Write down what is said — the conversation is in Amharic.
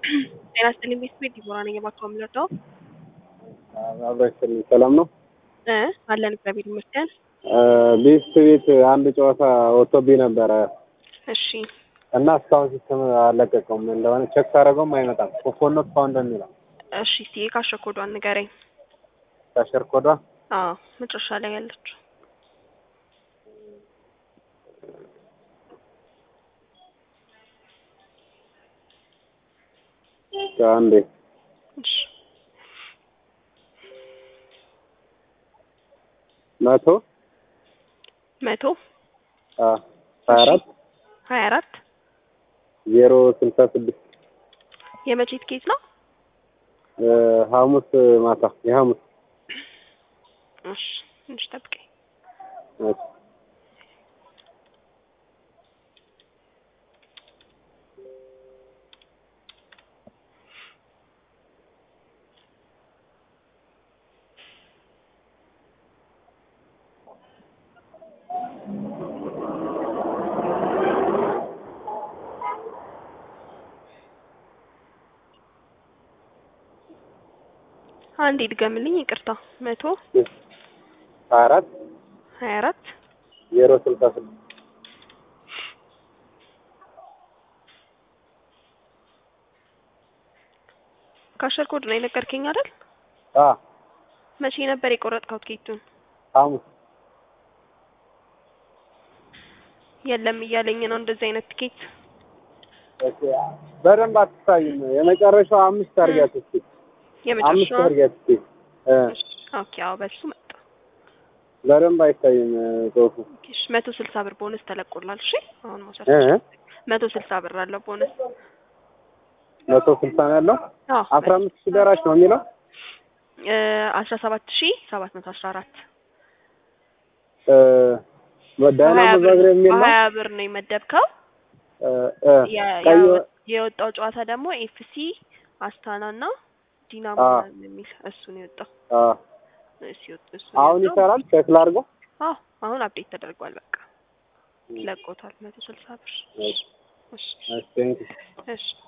ጤና ይስጥልኝ ቤተሰቤት ዲቦራ ነኝ። የባክዎ የምንወደው አብራችን ሰላም ነው። እ አለን እግዚአብሔር ይመስገን። ቤስት ቤት አንድ ጨዋታ ወጥቶብኝ ነበረ እሺ እና እስካሁን ሲስተም አልለቀቀውም እንደሆነ ቼክ ሳደርገውም አይመጣም። ኮኮኖት ፋውንድ የሚለው እሺ እስቲ የካሸ ኮዷን ንገረኝ። ካሸር ኮዷ አዎ መጨረሻ ላይ ያለችው አንዴ እሺ መቶ መቶ ሀያ አራት ሀያ አራት ዜሮ ስልሳ ስድስት የመቼ ትኬት ነው? ሐሙስ ማታ የሐሙስ እሺ ትንሽ ጠብቀኝ። እሺ። አንዴ ድገምልኝ፣ ይቅርታ። መቶ ሀያ አራት ሀያ አራት ዜሮ ስልሳ ስድስት ካሸር ኮድ ነው የነገርከኝ አይደል? አ መቼ ነበር የቆረጥከው ትኬቱን? ሐሙስ የለም እያለኝ ነው እንደዚህ አይነት ትኬት። ኦኬ። በደንብ አትታይም። የመጨረሻው አምስት አድርጊያት እስኪ አምስት የመጨረሻው አድርጊያት እስኪ እ ኦኬ። አዎ በሱ መጣ። በደንብ አይታይም ጽሁፉ እሺ መቶ ስልሳ ብር ቦነስ ተለቆላል። እሺ አሁን መውሰድ እ ትችላለህ። መቶ ስልሳ ብር አለው ቦነስ። መቶ ስልሳ ነው ያለው። አዎ አስራ አምስት ሺህ ደራሽ ነው የሚለው አስራ ሰባት ሺ ሰባት መቶ አስራ አራት ዳይናሞ ዛግሬብ የሚል ነው። ሀያ ብር ነው የመደብከው። እ እ የ- ቀይ ያ- የወጣው ጨዋታ ደግሞ ኤፍሲ አስታና እና ዲናሞ አ የሚል እሱ ነው የወጣው። አ እሱ የወጣው እሱ ነው አሁን የወጣው። ይሰራል። ቼክ ላድርገው። አዎ አሁን አፕዴት ተደርጓል። በቃ ለቆታል። መቶ ስልሳ ብር። እሺ እሺ እሺ ቴንክ ዩ እሺ